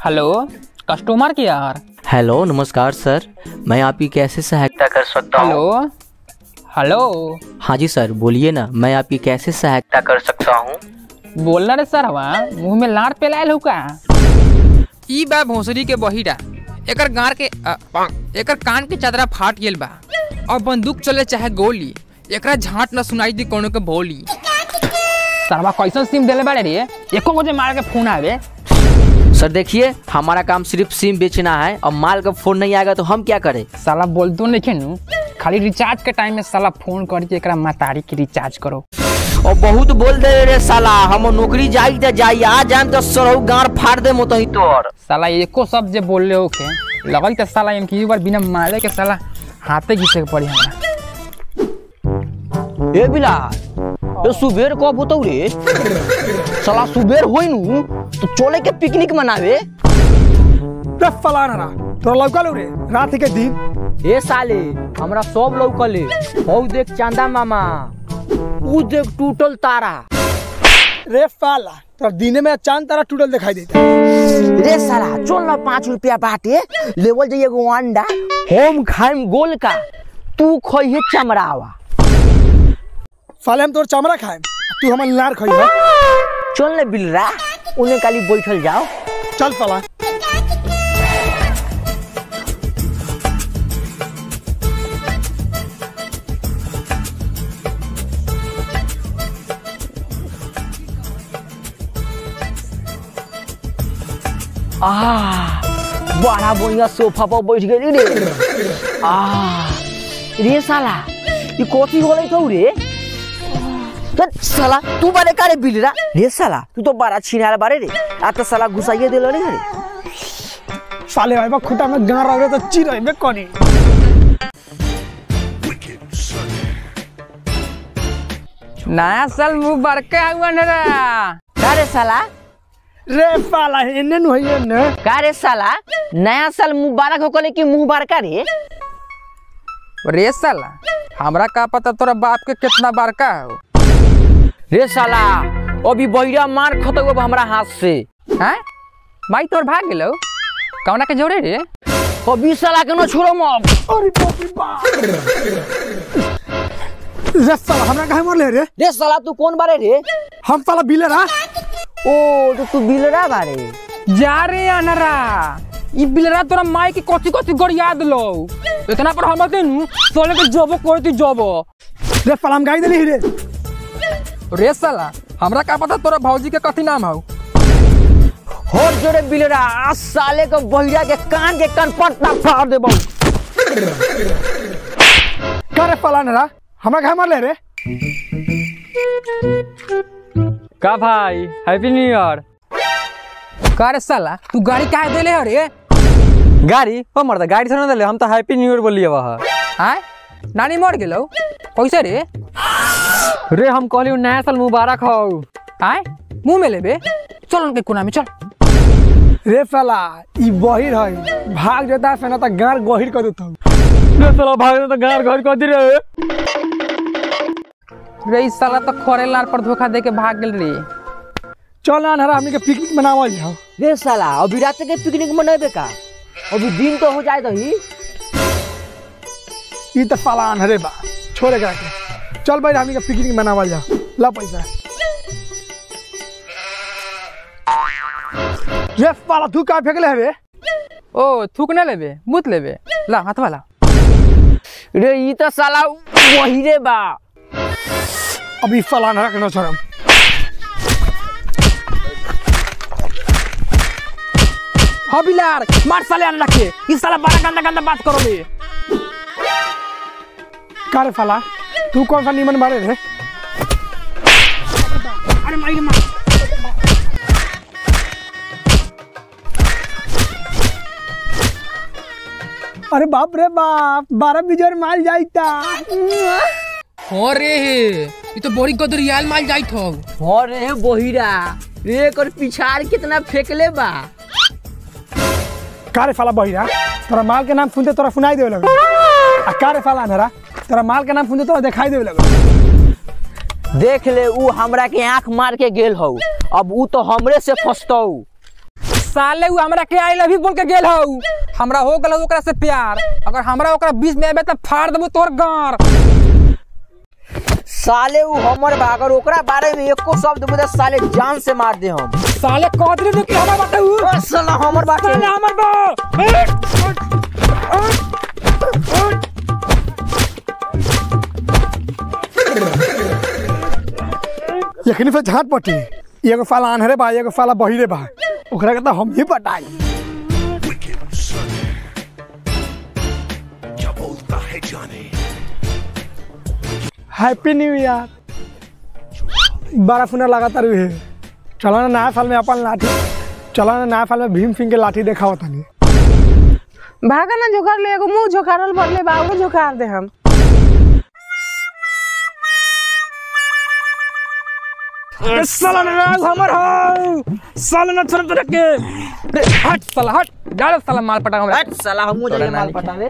hello customer care hello नमस्कार सर मैं आपकी कैसे सहायता कर सकता हूँ हेलो हेलो हाँ जी सर बोलिए ना मैं आपकी कैसे सहायता कर सकता हूँ बोलना रे सर हवा मुंह में लाड़ पे लायल हो का ई बा भोसरी के बहिरा एकर गार के अ, एकर कान के चादरा फाट गेल बा और बंदूक चले चाहे गोली एकरा झाट न सुनाई दी कोनो के बोली सरवा कैसन सिम देले बाड़े रे एको बजे मार के फोन आवे सर देखिए हमारा काम सिर्फ सिम बेचना है और माल का फोन नहीं आएगा तो हम क्या करें साला बोलतो नहीं खेनू खाली रिचार्ज के टाइम में साला फोन करके एकरा मातारी के रिचार्ज करो और बहुत बोल दे रे साला हम नौकरी जाई तो जाई आ जाम तो सरहु गार फाड़ दे मोतही तोर साला एको सब जे बोल रहे होके लगल तो साला इनकी बार बिना मारे के साला हाथे घिसे के पड़ी हमरा ए बिलाल ये सुबेर कब होतौ रे साला सुबेर होई नु तो चले के पिकनिक मनावे रे फलाना रा तोरा लौकल रे रात के दिन ए साले हमरा सब लौकले हौ देख चांदा मामा ऊ देख टूटल तारा रे फाला तोरा दिने में चांद तारा टूटल दिखाई देता रे साला चल ना पाँच रुपया बाटे लेवल जाइए एगो अंडा हम खाइम गोल का तू खइहे चमड़ावा फाले हम तोर चमड़ा खाएम तू हमर लार खई है चल ने बिलरा उन्हें खाली बैठल जाओ चल फला आ बड़ा बढ़िया सोफा पर बैठ गई रे आ रे साला ये कॉफी होले तो रे धत साला तू बारे का रे बिलरा रे साला तू तो बड़ा छिनाल बारे रे आ तो साला घुसाइए देलो रे रे साले भाई बा खुटा में गार रह रे तो चिर है कोनी नया साल मुंह बड़का हुआ नरा का रे साला रे फाला एने नु है ने का रे साला नया साल मुबारक हो कले कि मुंह बारका रे रे साला हमरा का पता तोरा बाप के कितना बड़का हो रे साला अभी बहिरा मार खतौ अब हमरा हाथ से हैं भाई तोर भाग गेलो कौना के जोड़े रे अभी साला के न छोड़ो मब अरे बाप रे बाप रे साला हमरा काहे मरले रे रे साला तू कौन बारे रे हम साला बिले रा ओ तो तू बिलरा बारे जा रे अनरा ई बिलरा तोरा माई के कथी कथी गड़िया दिलो इतना पर हम देनु सोले के जबो करती जबो रे फाला हम गाई देली रे रे साला हमरा का पता तोरा भौजी के कथी नाम हौ होर जोरे बिलरा आ साले के बहिरा के कान के कान पट्टा फाड़ देबो का रे फाला ना हमरा काहे मरले रे का भाई हैप्पी न्यू ईयर का रे साला तू गाड़ी काहे देले हो रे गाड़ी ओ मर्द गाड़ी से ना दिले हम तो हैप्पी न्यू ईयर बोलिए वह आय नानी मर गेलो कैसे रे रे हम कहली नया साल मुबारक हो आय मुंह में लेबे चल उनके कोना में चल रे फाला ई बहिर है भाग जाता है फेना त गार गहिर कर देता रे साला भाग तो घर घर कर दी रे रे ई साला तो खोरे लार पर धोखा दे के भाग गेल रे चल ना हरा हमनी के पिकनिक मनावल जाओ रे साला अभी रात के पिकनिक मनाबे का अभी दिन तो हो जाए दही ई त फाला अनहरे बा छोड़े करा के चल भाई हमनी के पिकनिक मनावल जाओ ला पैसा रे फाला तू का फेंकले रे ओ थूक ना लेबे मुत लेबे ला हाथ वाला रे ई तो साला वही रे बा अभी फाला अनहरा के न छोड़म हाँ बिलार मार साले अन रखे इस साला बड़ा गंदा गंदा बात करो बे का रे फाला तू कौन सा नीमन बारे रे अरे माई मार अरे बाप रे बाप बारह बिजर माल जाइता हो रे ये तो बड़ी गदरियाल माल जाइत हो हो रे बहिरा रे कर पिछाड़ कितना फेंकले बा का रे फाला बहिरा तोरा माल के नाम सुनते तोरा सुनाई देवे लगो आ का रे फाला अनहरा तोरा माल के नाम सुनते तोरा दिखाई देवे लगो देख ले ऊ हमरा के आंख मार के गेल हौ अब ऊ तो हमरे से फंसतौ साले उ हमरा के आई लव यू बोल के गेल हौ हमरा हो गेल ओकरा से प्यार अगर हमरा ओकरा बीच में आबे त फाड़ देबो तोर गार साले उ हमर बा अगर ओकरा बारे में एको शब्द बोले साले जान से मार दे हम साले कदरी नु के हमरा बताऊ ओ साला हमर बाटे साले हमर बा यखनी से झाट पटी एगो साला आन्हरे बा एगो साला बहिरे बा ओकरा के त हम ही पटाई हैप्पी न्यू ईयर बारह फुना लगातार है चलो ना नया साल में अपन लाठी चलो ना नया साल में भीम सिंह के लाठी देखा होता नहीं भागा ना झोकार ले एगो मुंह झोकारल भरले बाबू झोकार दे हम साला नाराज हमर हौ साला न छोड़ तोरा के रे हट साला हट डाल साला माल पटा हमरा हट साला हमहू जाइए माल पटावे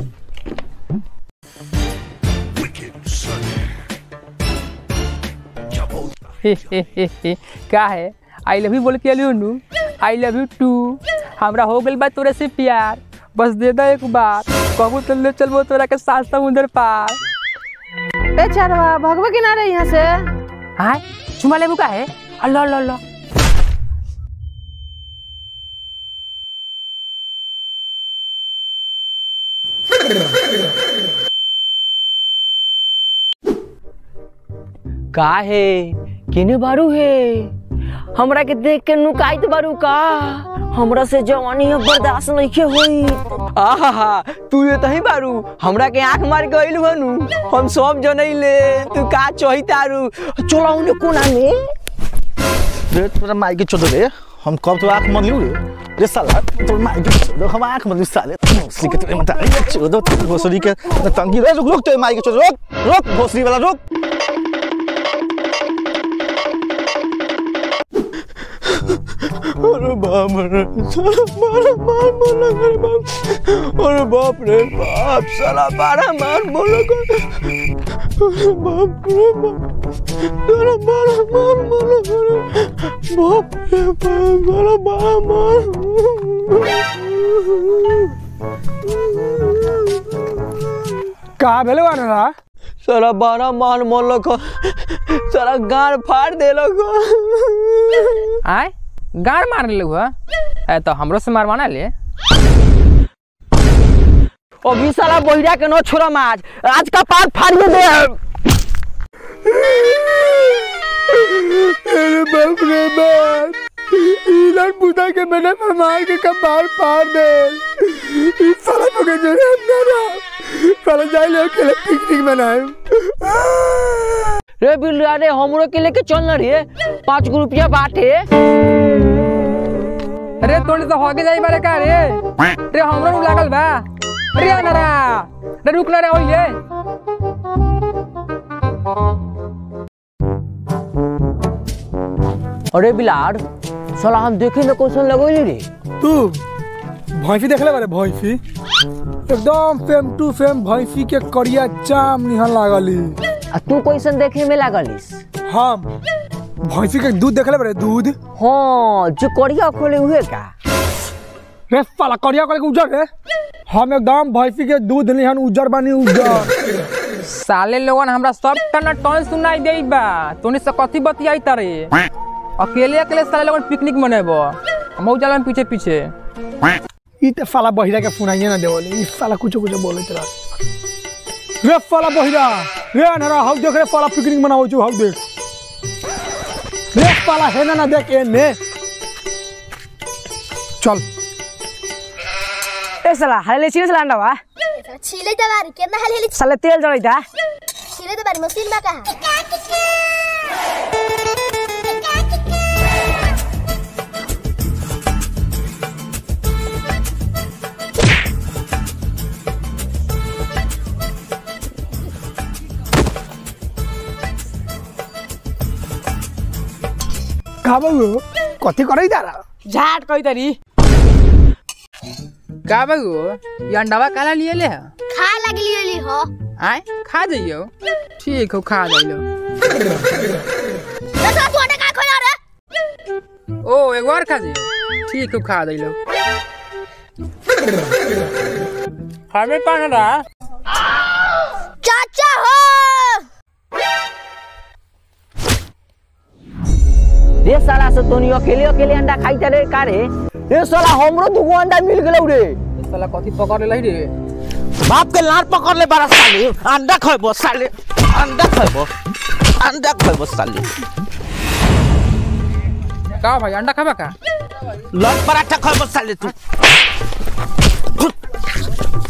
हे हे हे हे का है आई लव यू बोल के लियो नु आई लव यू टू हमरा हो गेल बा तोरे से प्यार बस दे दे एक बार कहबो तो ले चलबो तोरा के साथ समुंदर पार ए चारवा भगवे किनारे यहाँ से हाय चुमा लेबू का है अल्लाह अल्लाह अल्लाह का है केने बारू है हमरा के देख के नुकाइत बारू का हमरा से जवानी अब बर्दाश्त नहीं के होई आहा तू ये तही बारू हमरा के आंख मार गइल हनु हम सब जनैले तू का चही तारू चला उन्हें कोना में रे तोरा माई के चोदो रे हम कब तो आंख मलू रे रे साला तोर माई के चोदो हम आंख मलू साले भोसरी के तेरे मत आई चोदो तेरे भोसरी के तंगी रे रुक रुक तेरे माई के चोदो रुक रुक भोसरी वाला रुक अरे बाप रे साला मारा मार बोला करे बाप अरे बाप रे बाप साला मारा मार बोला करे अरे बाप रे बाप साला मारा मार बोला करे बाप रे बाप साला मारा मार का भेले आन्हरा साला बारह मार मोलक साला गाड़ फाड़ देलक आय गाड़ मार ले हुआ है तो हमरो से मारवाना ले अभी साला बहिरा के न छोड़ा आज आज का पार फाड़िए दे अरे बाप रे बाप इधर बुदा के मैंने मार के कपार फाड़ दे इस साला को के जोड़े अंदर साला जाए ले अकेले पिकनिक मनाए रे बिल्ला रे हमरो के लेके चल न रे पाँच गो रुपया बाटे अरे तोड़ी तो होगे जाई बारे का रे रे हमरो नु लागल बा रे अनरा रे रुक ना रे ओइले अरे बिलार साला हम देखे में क्वेश्चन लगोली रे तू भैंसी देखले बारे भैंसी एकदम फेम टू फेम भैंसी के करिया चाम निहन लागली आ तू क्वेश्चन देखे में लागलिस हम भैंसी के दूध देखले बारे दूध हाँ जो करिया खोले हुए का रे साला करिया करे के उजर रे हम एकदम भैंसी के दूध निहन उजर बानी उजर साले लोगन हमरा सब टन टन सुनाई देई बा तोनी से कथी बतियाई तारे अकेले अकेले साले लोगन पिकनिक मनेबो हम जाला पीछे पीछे ई ते साला बहिरा के सुनाइए ना देवले ई साला कुछ कुछ बोले तेरा रे साला बहिरा रे अनहरा हौ देख रे साला पिकनिक मनावो छु हौ देख रे साला है ना ना देख एने चल ए साला हाले छिरे साला अंडा बा छिले त बारी केतना हाल हेली साले तेल जड़ै था छिले त बारी मसिन बा कहाँ का बाबू कथी करई तारा झाट कई तरी का बाबू ये अंडावा काला लिए ले है खा लगली होली हो आय खा जाइयो ठीक हो खा जाइयो दसवा तू अटे का खोला रे ओ एक बार खा दे ठीक है खा दे लो हमें कौन रहा चाचा हो रे साला से तोनी अकेले अकेले अंडा खाई रे का रे रे साला हमरो दुगो अंडा मिल गेलौ रे साला कथी पकड़ ले रे बाप के लार पकड़ ले बारा साले अंडा खइबो साले अंडा खइबो अंडा खइबो साले का भाई अंडा खाबा का लट पराठा खइबो साले तू